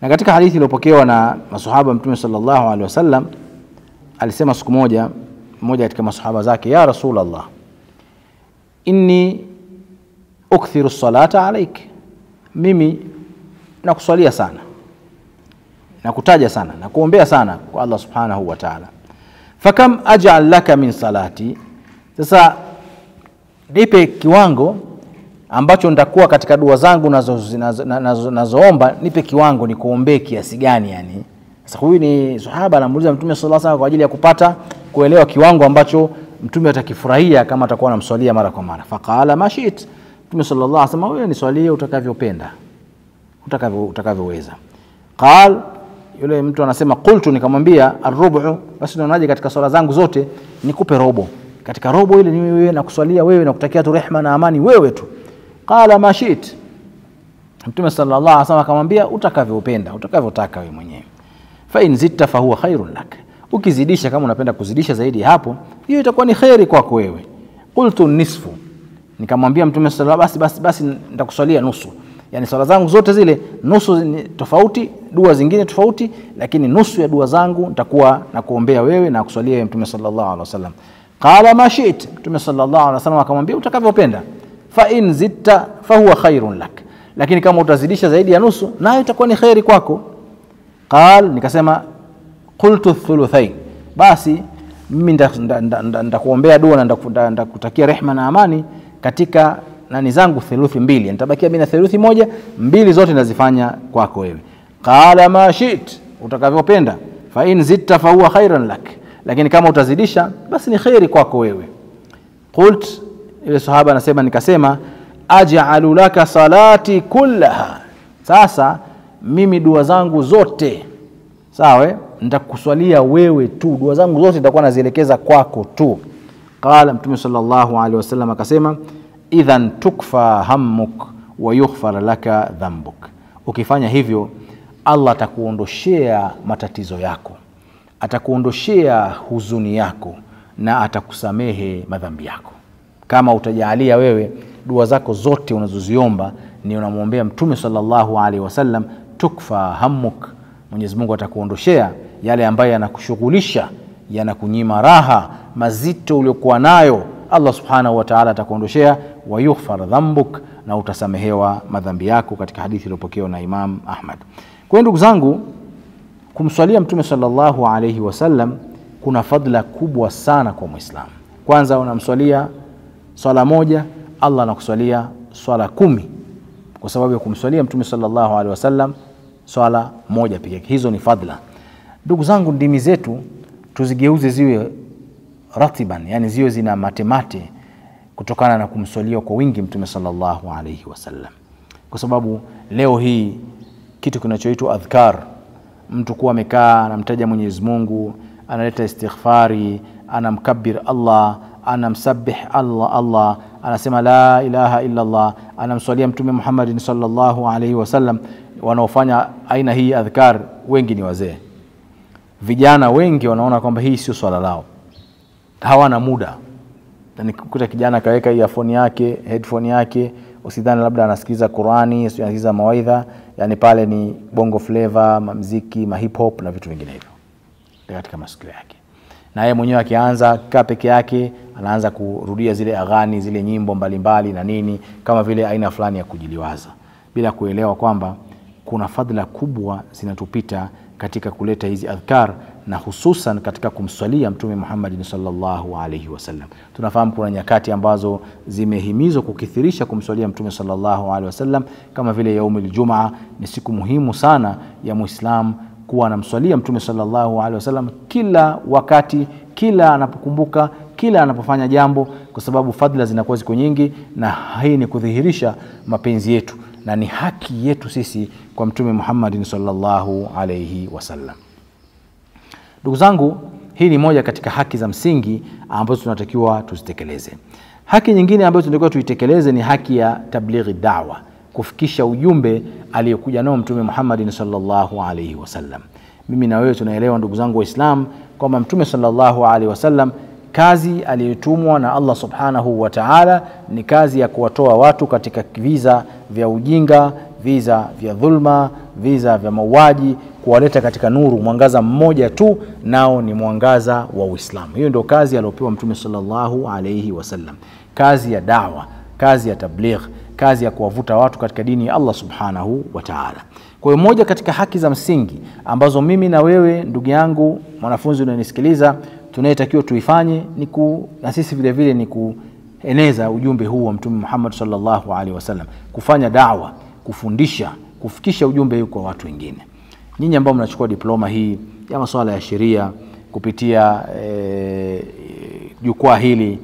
na katika hadithi iliyopokewa na masahaba mtume sallallahu alaihi wasallam alisema siku moja mmoja katika masahaba zake ya rasulallah inni ukthiru salata alaik mimi nakuswalia sana nakutaja sana nakuombea sana kwa allah subhanahu wa taala fakam ajal laka min salati sasa nipe kiwango ambacho nitakuwa katika dua zangu nazoomba nazo, nazo, nazo nipe kiwango nikuombee kiasi gani yani sasa huyu ni sahaba anamuuliza mtume sallallahu alaihi wasallam kwa ajili ya kupata kuelewa kiwango ambacho mtume atakifurahia kama atakuwa anamswalia mara kwa mara faqala mashit mtume sallallahu alaihi wasallam wewe niswalie utakavyopenda utakavyo utakavyoweza qal yule mtu anasema qultu nikamwambia arrubu basi naonaje katika swala zangu zote nikupe robo katika robo ile ni wewe nakuswalia wewe nakutakia tu rehma na amani wewe tu qala mashit mtume sallallahu alaihi wasallam akamwambia utakavyopenda utakavyotaka wewe mwenyewe fa in zitta fa huwa khairun lak ukizidisha kama unapenda kuzidisha zaidi ya hapo hiyo itakuwa ni kheri kwako wewe qultu nisfu nikamwambia mtume sallallahu basi basi basi nitakuswalia nusu yani swala zangu zote zile nusu ni tofauti dua zingine tofauti lakini nusu ya dua zangu nitakuwa nakuombea wewe na kuswalia wewe mtume sallallahu alaihi wasallam qala ma shi't mtume sallallahu alaihi wasallam akamwambia utakavyopenda fa in zitta fa huwa khairun lak lakini kama utazidisha zaidi ya nusu nayo itakuwa ni kheri kwako qal nikasema qultu thuluthain basi mimi nitakuombea dua na ndakutakia rehma na amani katika nani zangu theluthi mbili nitabakia mimi na theluthi moja mbili zote nazifanya kwako wewe qala ma shit utakavyopenda fa in zitta fa huwa khairan lak lakini kama utazidisha basi ni kheri kwako wewe qult ile sahaba anasema nikasema aj'alu laka salati kullaha sasa mimi dua zangu zote sawa nitakuswalia wewe tu dua zangu zote nitakuwa nazielekeza kwako tu qala mtume sallallahu alaihi wasallam akasema idhan tukfa hammuk wa yughfar laka dhambuk ukifanya hivyo allah atakuondoshea matatizo yako atakuondoshea huzuni yako na atakusamehe madhambi yako kama utajaalia wewe dua zako zote unazoziomba ni unamwombea mtume sallallahu alaihi wasallam tukfa hammuk mwenyezi mungu atakuondoshea yale ambayo yanakushughulisha yanakunyima raha mazito uliokuwa nayo allah subhanahu wataala atakuondoshea wayughfar dhambuk na utasamehewa madhambi yako katika hadithi iliyopokewa na imam ahmad kwa hiyo ndugu zangu kumswalia mtume salllahu alaihi wasallam kuna fadla kubwa sana kwa mwislamu kwanza unamswalia swala moja allah anakuswalia swala kumi kwa sababu ya kumswalia mtume salllahu alehi wasallam swala moja pekee hizo ni fadla ndugu zangu ndimi zetu tuzigeuze ziwe ratiban yani ziwe zina matemate kutokana na kumswalia kwa wingi mtume salllahu alaihi wasallam kwa sababu leo hii kitu kinachoitwa adhkar mtu kuwa amekaa anamtaja mwenyezi mungu analeta istighfari anamkabir allah anamsabih allah allah anasema la ilaha illa allah anamswalia mtume muhammadin salllahu alaihi wasallam wanaofanya aina hii adhkar wengi ni wazee vijana wengi wanaona kwamba hii sio swala lao hawana muda nikukuta kijana akaweka earphone yake headphone yake usidhani labda anasikiliza qurani anasikiliza mawaidha yani pale ni bongo flava mamziki mahip hop na vitu vinginevyo katika masikio yake na yeye mwenyewe akianza kaa peke yake anaanza kurudia zile aghani zile nyimbo mbalimbali mbali na nini kama vile aina fulani ya kujiliwaza bila kuelewa kwamba kuna fadhila kubwa zinatupita katika kuleta hizi adhkar na hususan katika kumswalia mtume muhammadin salllahu alaihi wasallam tunafahamu kuna nyakati ambazo zimehimizwa kukithirisha kumswalia mtume salllahu alehi wasallam kama vile yaumi ljumaa ni siku muhimu sana ya mwislam kuwa anamswalia mtume salllahu alehi wasallam kila wakati kila anapokumbuka kila anapofanya jambo kwa sababu fadhila zinakuwa ziko nyingi na hii ni kudhihirisha mapenzi yetu na ni haki yetu sisi kwa mtume muhammadin salllahu alaihi wasallam ndugu zangu hii ni moja katika haki za msingi ambazo tunatakiwa tuzitekeleze haki nyingine ambayo tunatakiwa tuitekeleze ni haki ya tablighi dawa kufikisha ujumbe aliyokuja nao mtume muhammadin salllahu alaihi wasallam mimi na wewe tunaelewa ndugu zangu waislam kwamba mtume salllahu alaihi wasallam kazi aliyotumwa na allah subhanahu wa taala ni kazi ya kuwatoa watu katika viza vya ujinga visa vya dhulma, visa vya mauaji, kuwaleta katika nuru, mwangaza mmoja tu, nao ni mwangaza wa Uislamu. Hiyo ndio kazi aliyopewa Mtume sallallahu alaihi wasallam, kazi ya dawa, kazi ya tabligh, kazi ya kuwavuta watu katika dini ya Allah subhanahu wa ta'ala. Kwa hiyo moja katika haki za msingi ambazo mimi na wewe ndugu yangu mwanafunzi unanisikiliza tunayetakiwa tuifanye ni ku, na sisi vile vile ni kueneza ujumbe huu wa Mtume Muhammad sallallahu alaihi wasallam, kufanya dawa, kufundisha, kufikisha ujumbe huu kwa watu wengine. Nyinyi ambao mnachukua diploma hii ya masuala ya sheria kupitia jukwaa e, hili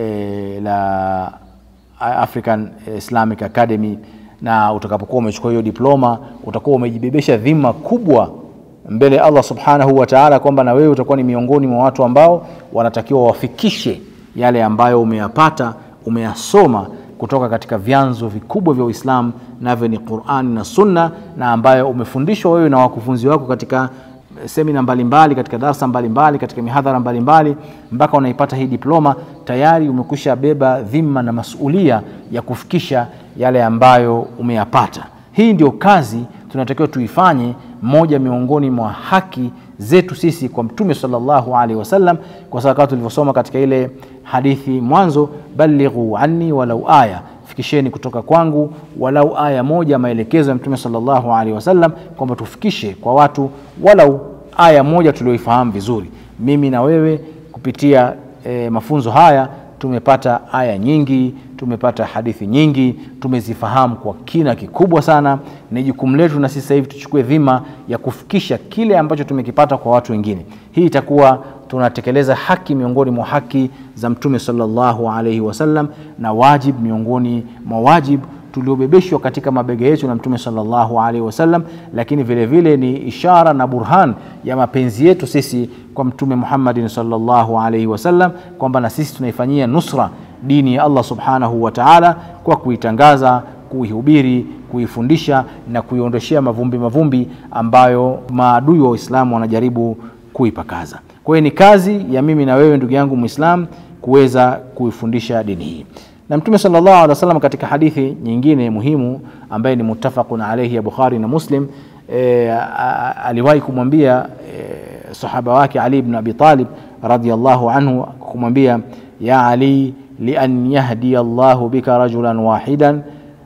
e, la African Islamic Academy na utakapokuwa umechukua hiyo diploma utakuwa umejibebesha dhima kubwa mbele ya Allah subhanahu wa ta'ala, kwamba na wewe utakuwa ni miongoni mwa watu ambao wanatakiwa wafikishe yale ambayo umeyapata umeyasoma kutoka katika vyanzo vikubwa vya Uislamu, navyo ni Qur'ani na Sunna, na ambayo umefundishwa wewe na wakufunzi wako katika semina mbalimbali, katika darsa mbalimbali, katika mihadhara mbalimbali, mpaka unaipata hii diploma, tayari umekwisha beba dhima na masulia ya kufikisha yale ambayo umeyapata. Hii ndio kazi tunatakiwa tuifanye, moja miongoni mwa haki zetu sisi kwa Mtume sallallahu alaihi wasallam, kwa sababu kama tulivyosoma katika ile hadithi mwanzo, balighu anni walau aya, fikisheni kutoka kwangu walau aya moja, maelekezo ya Mtume sallallahu alaihi wasallam kwamba tufikishe kwa watu walau aya moja tulioifahamu vizuri. Mimi na wewe kupitia e, mafunzo haya tumepata aya nyingi, tumepata hadithi nyingi, tumezifahamu kwa kina kikubwa sana. Ni jukumu letu na sisi sasa hivi tuchukue dhima ya kufikisha kile ambacho tumekipata kwa watu wengine. Hii itakuwa tunatekeleza haki miongoni mwa haki za Mtume sallallahu alaihi wasallam na wajib miongoni mwa wajib tuliobebeshwa katika mabega yetu na Mtume sallallahu alaihi wasallam, lakini vile vile ni ishara na burhan ya mapenzi yetu sisi kwa Mtume Muhammadin sallallahu alaihi wasallam, kwamba na sisi tunaifanyia nusra dini ya Allah subhanahu wa ta'ala kwa kuitangaza, kuihubiri, kuifundisha na kuiondoshea mavumbi mavumbi ambayo maadui wa Uislamu wanajaribu kuipakaza. Kwa hiyo ni kazi ya mimi na wewe ndugu yangu Muislam kuweza kuifundisha dini hii na Mtume sallallahu alaihi wasallam katika hadithi nyingine muhimu ambaye ni muttafaqun alayhi ya Bukhari na Muslim e, aliwahi kumwambia e, sahaba wake Ali ibn Abi Talib radhiyallahu anhu kumwambia ya Ali li an yahdi Allahu bika rajulan wahidan,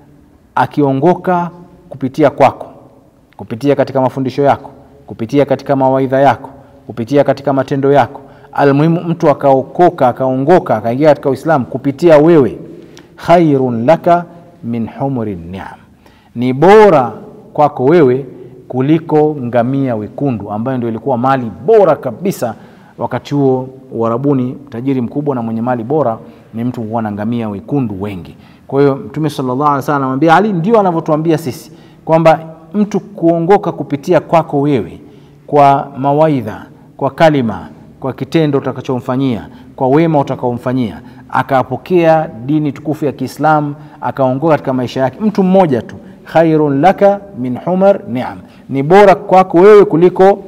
akiongoka kupitia kwako, kupitia katika mafundisho yako, kupitia katika mawaidha yako, kupitia katika matendo yako, almuhimu mtu akaokoka akaongoka akaingia katika Uislamu kupitia wewe khairun laka min humri ni'am, ni bora kwako wewe kuliko ngamia wekundu, ambayo ndio ilikuwa mali bora kabisa wakati huo Uarabuni. Tajiri mkubwa na mwenye mali bora ni mtu kuwa na ngamia wekundu wengi. Kwa hiyo Mtume sallallahu alaihi wasallam anamwambia Ali, ndio anavyotuambia sisi kwamba mtu kuongoka kupitia kwako wewe, kwa mawaidha, kwa kalima, kwa kitendo utakachomfanyia, kwa wema utakaomfanyia akapokea dini tukufu ya Kiislamu akaongoka katika maisha yake, mtu mmoja tu, khairun laka min humar ni'am, ni bora kwako wewe kuliko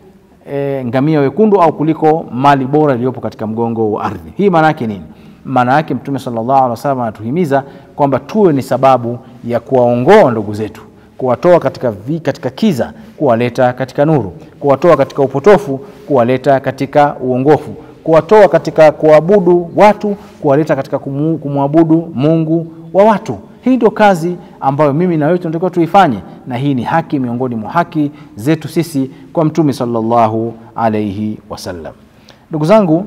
e, ngamia wekundu au kuliko mali bora iliyopo katika mgongo wa ardhi. Hii maana yake nini? Maana yake Mtume sallallahu alaihi wasallam anatuhimiza kwamba tuwe ni sababu ya kuwaongoa ndugu zetu, kuwatoa katika, vi, katika kiza kuwaleta katika nuru, kuwatoa katika upotofu kuwaleta katika uongofu kuwatoa katika kuabudu watu kuwaleta katika kumwabudu Mungu wa watu. Hii ndio kazi ambayo mimi na wewe tunatakiwa tuifanye, na hii ni haki miongoni mwa haki zetu sisi kwa Mtume sallallahu alaihi wasallam. Ndugu zangu,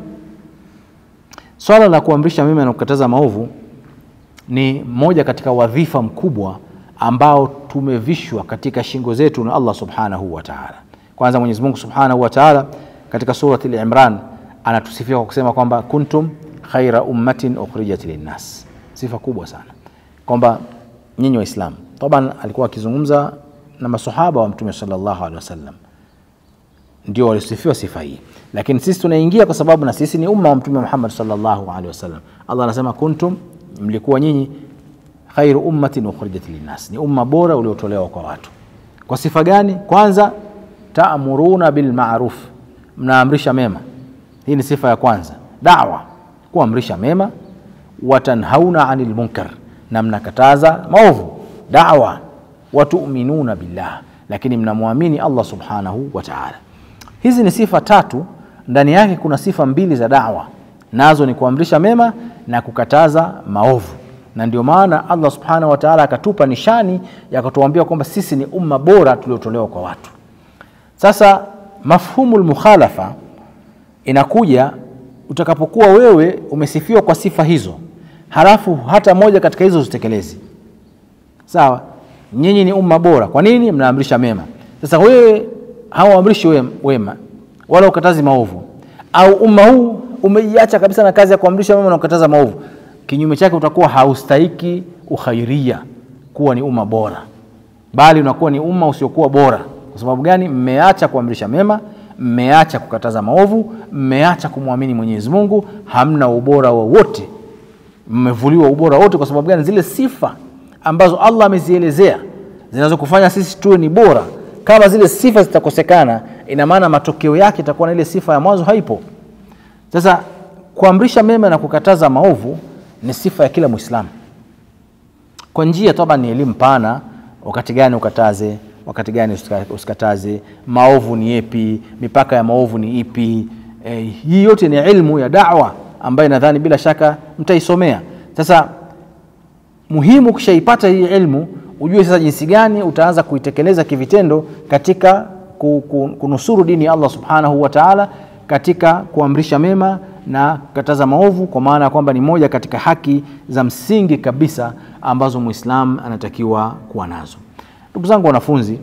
swala la kuamrisha mema na kukataza maovu ni moja katika wadhifa mkubwa ambao tumevishwa katika shingo zetu na Allah subhanahu wa ta'ala. Kwanza Mwenyezi Mungu subhanahu wa ta'ala katika surati al-Imran anatusifia kwa kusema kwamba kuntum khaira ummatin ukhrijat linnas, sifa kubwa sana kwamba nyinyi Waislamu. Taban alikuwa akizungumza na masahaba wa Mtume sallallahu alaihi wasallam, ndio walisifiwa sifa hii, lakini sisi tunaingia kwa sababu na sisi ni umma wa Mtume Muhammad sallallahu alaihi wasallam. Allah anasema kuntum, mlikuwa nyinyi khairu ummatin ukhrijat linnas, ni umma bora uliotolewa kwa watu. Kwa sifa gani? Kwanza, taamuruna bil ma'ruf, mnaamrisha mema hii ni sifa ya kwanza, dawa, kuamrisha mema. Watanhauna anil munkar, na mnakataza maovu. Dawa watuminuna billah, lakini mnamwamini Allah subhanahu wa ta'ala. Hizi ni sifa tatu, ndani yake kuna sifa mbili za dawa, nazo ni kuamrisha mema na kukataza maovu, na ndio maana Allah subhanahu wa ta'ala akatupa nishani ya kutuambia kwamba sisi ni umma bora tuliotolewa kwa watu. Sasa mafhumu lmukhalafa inakuja utakapokuwa wewe umesifiwa kwa sifa hizo, halafu hata moja katika hizo uzitekelezi. Sawa, nyinyi ni umma bora. Kwa nini? Mnaamrisha mema. Sasa wewe hauamrishi wema wala ukatazi maovu, au umma huu umeiacha kabisa na kazi ya kuamrisha mema na kukataza maovu, kinyume chake utakuwa haustahiki ukhairia, kuwa ni umma bora, bali unakuwa ni umma usiokuwa bora. Kwa sababu gani? Mmeacha kuamrisha mema, mmeacha kukataza maovu, mmeacha kumwamini Mwenyezi Mungu, hamna ubora wowote, mmevuliwa ubora wote. Kwa sababu gani? Zile sifa ambazo Allah amezielezea zinazokufanya sisi tuwe ni bora, kama zile sifa zitakosekana, ina maana matokeo yake itakuwa na ile sifa ya mwanzo haipo. Sasa kuamrisha mema na kukataza maovu ni sifa ya kila Mwislamu kwa njia toba, ni elimu pana, wakati gani ukataze wakati gani usikataze, maovu ni yepi, mipaka ya maovu ni ipi? E, hii yote ni ilmu ya dawa ambayo nadhani bila shaka mtaisomea. Sasa muhimu ukishaipata hii ilmu, ujue sasa jinsi gani utaanza kuitekeleza kivitendo katika kunusuru dini ya Allah subhanahu wa ta'ala, katika kuamrisha mema na kukataza maovu, kwa maana ya kwamba ni moja katika haki za msingi kabisa ambazo Muislam anatakiwa kuwa nazo. Ndugu zangu wanafunzi,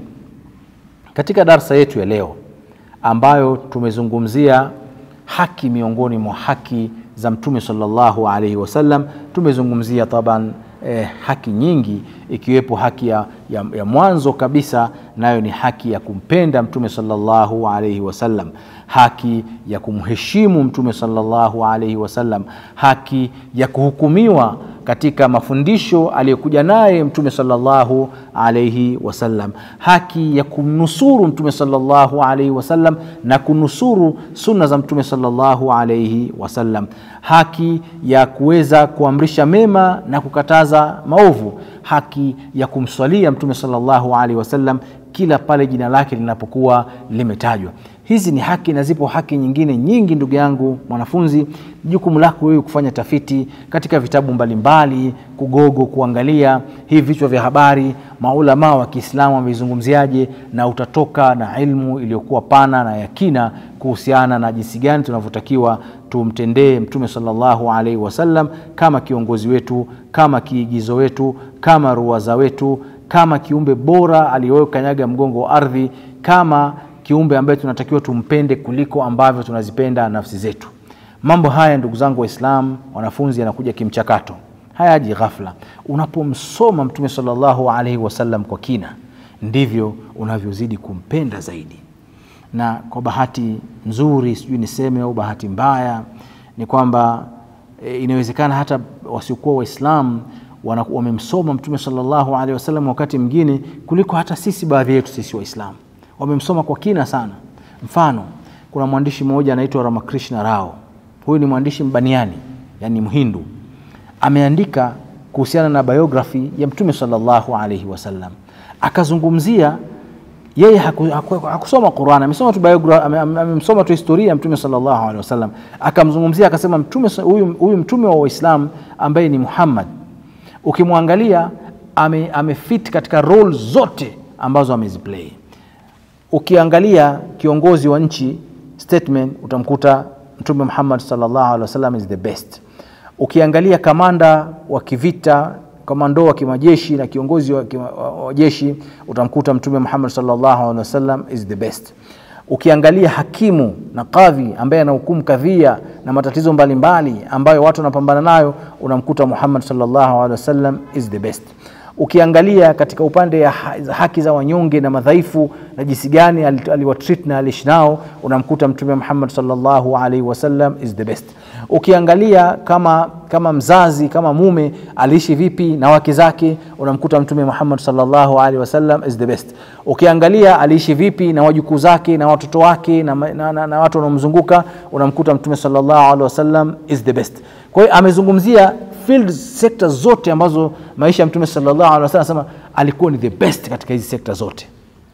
katika darsa yetu ya leo ambayo tumezungumzia haki miongoni mwa haki za Mtume sallallahu alaihi wasallam, tumezungumzia taban eh, haki nyingi ikiwepo haki ya, ya, ya mwanzo kabisa nayo ni haki ya kumpenda Mtume sallallahu alaihi wasallam, haki ya kumheshimu Mtume sallallahu alaihi wasallam, haki ya kuhukumiwa katika mafundisho aliyokuja naye Mtume sallallahu alaihi wasallam, haki ya kumnusuru Mtume sallallahu alaihi wasallam na kunusuru sunna za Mtume sallallahu alaihi wasallam, haki ya kuweza kuamrisha mema na kukataza maovu, haki ya kumswalia Mtume sallallahu alaihi wasallam kila pale jina lake linapokuwa limetajwa. Hizi ni haki na zipo haki nyingine nyingi, ndugu yangu mwanafunzi. Jukumu lako wewe kufanya tafiti katika vitabu mbalimbali, kugogo, kuangalia hivi vichwa vya habari, maulamaa wa Kiislamu wameizungumziaje, na utatoka na ilmu iliyokuwa pana na yakina kuhusiana na jinsi gani tunavyotakiwa tumtendee Mtume sallallahu alaihi wasallam kama kiongozi wetu, kama kiigizo wetu, kama ruwaza wetu, kama kiumbe bora aliyokanyaga mgongo wa ardhi, kama kiumbe ambaye tunatakiwa tumpende kuliko ambavyo tunazipenda nafsi zetu. Mambo haya ndugu zangu Waislamu, wanafunzi, yanakuja kimchakato, hayaji ghafla. Unapomsoma Mtume sallallahu alaihi wasallam kwa kina, ndivyo unavyozidi kumpenda zaidi. Na kwa bahati nzuri, sijui niseme au bahati mbaya, ni kwamba e, inawezekana hata wasiokuwa Waislamu wamemsoma Mtume sallallahu alaihi wasallam wakati mwingine kuliko hata sisi, baadhi yetu sisi Waislamu wamemsoma kwa kina sana. Mfano, kuna mwandishi mmoja anaitwa Ramakrishna Rao. Huyu ni mwandishi Mbaniani, yani Mhindu, ameandika kuhusiana na biografi ya Mtume sallallahu alaihi wasallam, akazungumzia yeye haku, haku, hakusoma Qur'an, amesoma tu biografi, amemsoma tu historia ya Mtume sallallahu alaihi wasallam, akamzungumzia akasema, mtume huyu, huyu mtume wa Waislamu ambaye ni Muhammad, ukimwangalia ame, amefit katika role zote ambazo ameziplay Ukiangalia kiongozi wa nchi statement, utamkuta Mtume Muhammad sallallahu alaihi wasallam is the best. Ukiangalia kamanda wa kivita, kamando wa kimajeshi na kiongozi wa, kima, wa jeshi, utamkuta Mtume Muhammad sallallahu alaihi wasallam is the best. Ukiangalia hakimu na kadhi ambaye anahukumu kadhia na matatizo mbalimbali mbali ambayo watu wanapambana nayo, unamkuta Muhammad sallallahu alaihi wasallam is the best. Ukiangalia katika upande ya haki za wanyonge na madhaifu na jinsi gani aliwatreat na aliishi nao, unamkuta Mtume Muhammad sallallahu alaihi wasallam is the best. Ukiangalia kama, kama mzazi kama mume aliishi vipi na wake zake, unamkuta Mtume Muhammad sallallahu alaihi wasallam is the best. Ukiangalia aliishi vipi na wajukuu zake na watoto wake na, na, na, na watu wanaomzunguka, unamkuta Mtume sallallahu alaihi wasallam is the best. Kwa hiyo amezungumzia field sector zote ambazo maisha ya Mtume sallallahu alaihi wasallam anasema alikuwa ni the best katika hizi sekta zote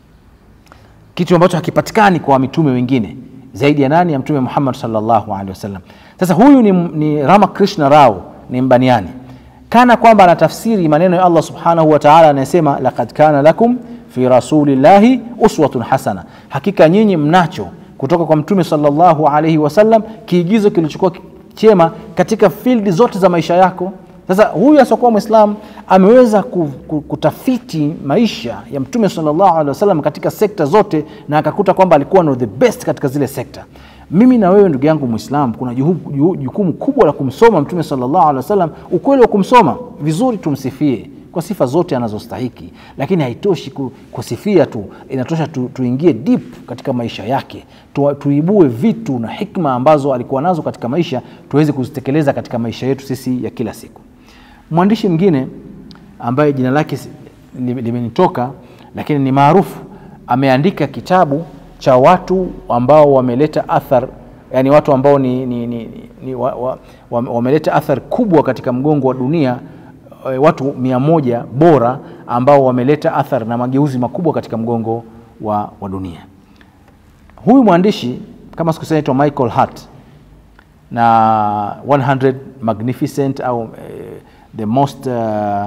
kitu ambacho hakipatikani kwa mitume wengine zaidi ya nani ya mtume muhammad salllahu alehi wasallam sasa huyu ni, ni ramakrishna rao ni mbaniani kana kwamba anatafsiri maneno ya allah subhanahu wataala anayesema lakad kana lakum fi rasulillahi uswatun hasana hakika nyinyi mnacho kutoka kwa mtume salllahu alaihi wasallam kiigizo kilichokuwa chema katika fildi zote za maisha yako sasa huyu asiokuwa mwislam ameweza ku- ku- kutafiti maisha ya mtume salllahu alehi wasallam katika sekta zote na akakuta kwamba alikuwa no the best katika zile sekta mimi na wewe ndugu yangu mwislam kuna juhu- juhu- jukumu kubwa la kumsoma mtume salllahu alehi wasallam ukweli wa kumsoma vizuri tumsifie kwa sifa zote anazostahiki lakini haitoshi ku- kusifia tu inatosha tu, tuingie deep katika maisha yake tu, tuibue vitu na hikma ambazo alikuwa nazo katika maisha tuweze kuzitekeleza katika maisha yetu sisi ya kila siku mwandishi mwingine ambaye jina lake si- li- limenitoka lakini ni maarufu ameandika kitabu cha watu ambao wameleta athar yani watu ambao ni, ni, ni, ni wa, wa, wa, wameleta athar kubwa katika mgongo wa dunia eh, watu mia moja bora ambao wameleta athar na mageuzi makubwa katika mgongo wa, wa dunia huyu mwandishi kama sikusema naitwa michael hart na 100 magnificent au eh, the most uh,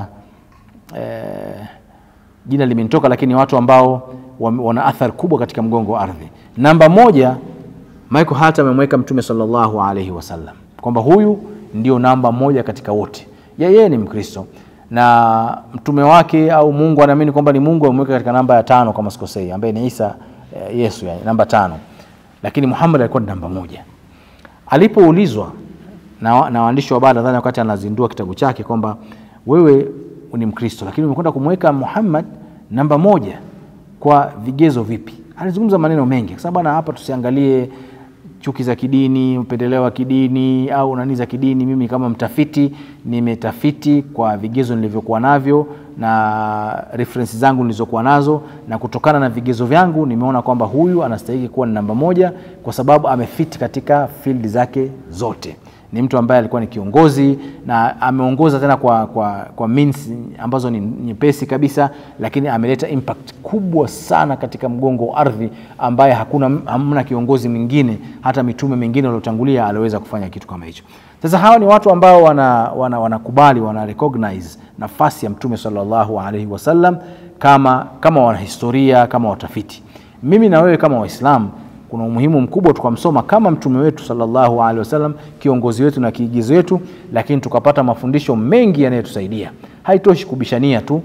eh, jina limenitoka lakini watu ambao wame- wana athari kubwa katika mgongo wa ardhi namba moja michael hart amemweka mtume salllahu alaihi wasallam kwamba huyu ndio namba moja katika wote Ye- yeye ni mkristo na mtume wake au mungu anaamini kwamba ni mungu amemweka katika namba ya tano kama sikosei ambaye ni isa eh, yesu yani, namba tano lakini muhammad alikuwa ni namba moja alipoulizwa na, wa- na waandishi wa habari nadhani wakati anazindua kitabu chake kwamba wewe ni mkristo lakini umekwenda kumweka muhammad namba moja kwa vigezo vipi alizungumza maneno mengi kwa sababu bana hapa tusiangalie chuki za kidini upendeleo wa kidini au nani za kidini mimi kama mtafiti nimetafiti kwa vigezo nilivyokuwa navyo na referensi zangu nilizokuwa nazo na kutokana na vigezo vyangu nimeona kwamba huyu anastahili kuwa ni namba moja kwa sababu amefiti katika fildi zake zote ni mtu ambaye alikuwa ni kiongozi na ameongoza tena kwa, kwa, kwa means ambazo ni nyepesi kabisa lakini ameleta impact kubwa sana katika mgongo wa ardhi ambaye hakuna hamna kiongozi mwingine hata mitume mingine waliotangulia aliweza kufanya kitu kama hicho sasa hawa ni watu ambao wanakubali wana, wanakubali, wana recognize nafasi ya mtume salllahu alaihi wasallam kama, kama wanahistoria kama watafiti mimi na wewe kama waislamu kuna umuhimu mkubwa tukamsoma kama mtume wetu salllahu alehi wasallam kiongozi wetu na kiigizo wetu lakini tukapata mafundisho mengi yanayotusaidia haitoshi kubishania tu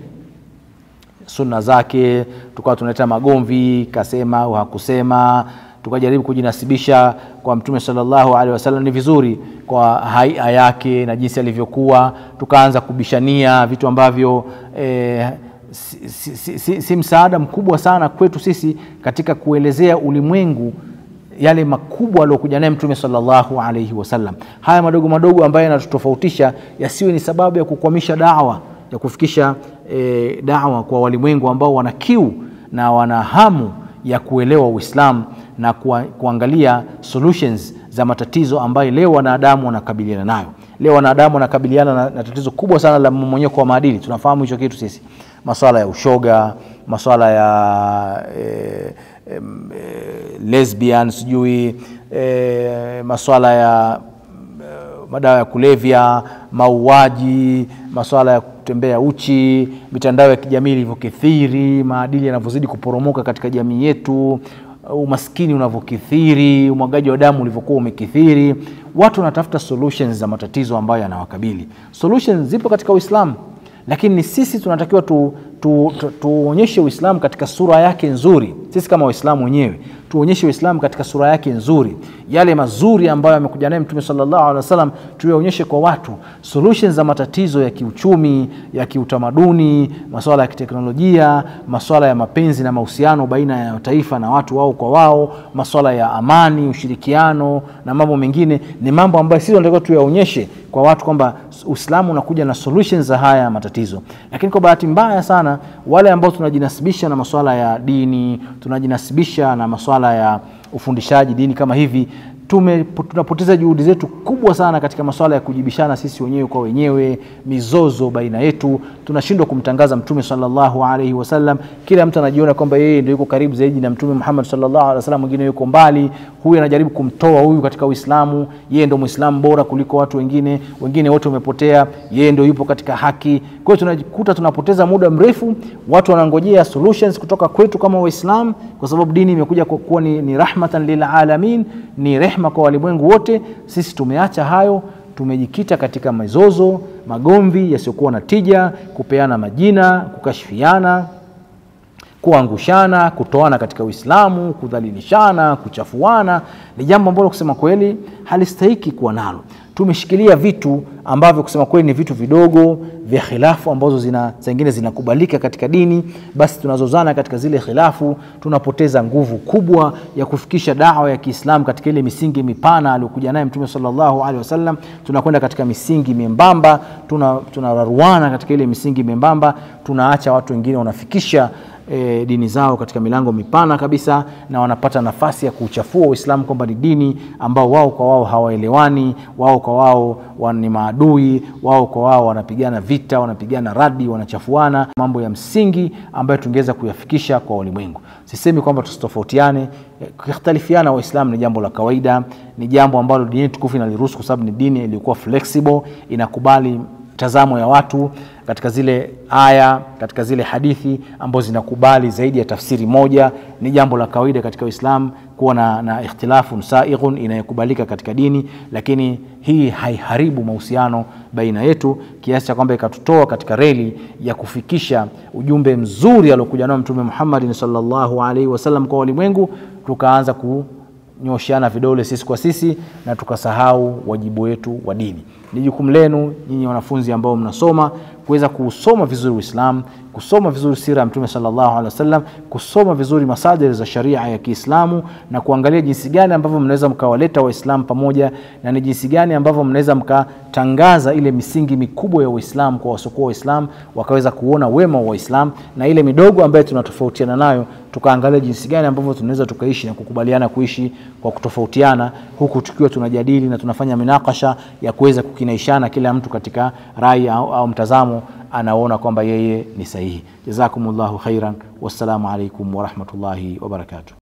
sunna zake tukawa tunaleta magomvi kasema au hakusema tukajaribu kujinasibisha kwa mtume salllahu alehi wasallam ni vizuri kwa haia yake na jinsi alivyokuwa tukaanza kubishania vitu ambavyo eh, si, si, si, si, si msaada mkubwa sana kwetu sisi katika kuelezea ulimwengu yale makubwa aliokuja naye mtume salllahu alaihi wasallam haya madogo madogo ambayo yanatutofautisha yasiwe ni sababu ya kukwamisha dawa ya kufikisha e, dawa kwa walimwengu ambao wana kiu na wana hamu ya kuelewa uislamu na kuwa, kuangalia solutions za matatizo ambayo leo wanadamu wanakabiliana nayo leo wanadamu wanakabiliana na, na tatizo kubwa sana la mmonyeko wa maadili tunafahamu hicho kitu sisi maswala ya ushoga maswala ya e, e, lesbian sijui e, maswala ya madawa ya kulevya mauaji maswala ya kutembea uchi mitandao ya kijamii ilivyokithiri maadili yanavyozidi kuporomoka katika jamii yetu umaskini unavyokithiri umwagaji wa damu ulivyokuwa umekithiri watu wanatafuta solutions za matatizo ambayo yanawakabili solutions zipo katika uislamu lakini ni sisi tunatakiwa tu, tu, tu, tuonyeshe uislamu katika sura yake nzuri sisi kama waislamu wenyewe tuonyeshe uislamu katika sura yake nzuri yale mazuri ambayo amekuja naye mtume salllahu alehi wasallam tuyaonyeshe kwa watu solutions za matatizo ya kiuchumi ya kiutamaduni maswala ya kiteknolojia maswala ya mapenzi na mahusiano baina ya taifa na watu wao kwa wao maswala ya amani ushirikiano na mambo mengine ni mambo ambayo sisi tunatakiwa tuyaonyeshe kwa watu kwamba uislamu unakuja na solutions za haya matatizo lakini kwa bahati mbaya sana wale ambao tunajinasibisha na maswala ya dini tunajinasibisha na maswala ya ufundishaji dini kama hivi tume tunapoteza juhudi zetu kubwa sana katika masuala ya kujibishana sisi wenyewe kwa wenyewe, mizozo baina yetu, tunashindwa kumtangaza Mtume sallallahu alaihi wasallam. Kila mtu anajiona kwamba yeye ndio yuko karibu zaidi na Mtume Muhammad sallallahu alaihi wasallam, mwingine yuko mbali. Huyu anajaribu kumtoa huyu katika Uislamu, yeye ndio Muislamu bora kuliko watu wengine, wengine wote wamepotea, yeye ndio yupo katika haki. Kwa hiyo tunajikuta tunapoteza muda mrefu, watu wanangojea solutions kutoka kwetu kama Waislamu, kwa sababu dini imekuja kwa kuwa ni, ni rahmatan lil alamin, ni rehma kwa walimwengu wote. Sisi tumeacha hayo, tumejikita katika mizozo, magomvi yasiyokuwa na tija, kupeana majina, kukashifiana, kuangushana, kutoana katika Uislamu, kudhalilishana, kuchafuana. Ni jambo ambalo kusema kweli halistahiki kuwa nalo. Tumeshikilia vitu ambavyo kusema kweli ni vitu vidogo vya khilafu ambazo zina zingine zinakubalika katika dini, basi tunazozana katika zile khilafu, tunapoteza nguvu kubwa ya kufikisha dawa ya Kiislamu katika ile misingi mipana aliyokuja naye Mtume sallallahu alaihi wasallam. Tunakwenda katika misingi membamba, tunararuana tuna katika ile misingi membamba, tunaacha watu wengine wanafikisha E, dini zao katika milango mipana kabisa, na wanapata nafasi ya kuuchafua Uislamu kwamba ni dini ambao wao kwa wao hawaelewani, wao kwa wao ni maadui, wao kwa wao wanapigana vita, wanapigana radi, wanachafuana mambo ya msingi ambayo tungeweza kuyafikisha kwa ulimwengu. Sisemi kwamba tusitofautiane, kukhtalifiana Waislamu ni jambo la kawaida, ni jambo ambalo dini tukufu inaliruhusu kwa sababu ni dini iliyokuwa flexible, inakubali tazamo ya watu katika zile aya katika zile hadithi ambazo zinakubali zaidi ya tafsiri moja. Ni jambo la kawaida katika Uislamu kuwa na, na ikhtilafun saighun inayokubalika katika dini, lakini hii haiharibu mahusiano baina yetu kiasi cha kwamba ikatutoa katika reli ya kufikisha ujumbe mzuri aliokuja nao Mtume Muhammad sallallahu alaihi wasallam kwa walimwengu, tukaanza ku nyosheana vidole sisi kwa sisi na tukasahau wajibu wetu wa dini. Ni jukumu lenu nyinyi wanafunzi ambao mnasoma kuweza kusoma vizuri Uislamu, kusoma vizuri sira ya Mtume sallallahu alaihi wasallam, kusoma vizuri masadiri za sharia ya Kiislamu na kuangalia jinsi gani ambavyo mnaweza mkawaleta Waislamu pamoja na ni jinsi gani ambavyo mnaweza mkatangaza ile misingi mikubwa ya Uislamu kwa wasiokuwa Waislamu, wakaweza kuona wema wa Waislamu na ile midogo ambayo tunatofautiana nayo tukaangalia jinsi gani ambavyo tunaweza tukaishi na kukubaliana kuishi kwa kutofautiana, huku tukiwa tunajadili na tunafanya minakasha ya kuweza kukinaishana, kila mtu katika rai au, au mtazamo anaona kwamba yeye ni sahihi. Jazakumullahu khairan, wassalamu alaikum warahmatullahi wabarakatuh.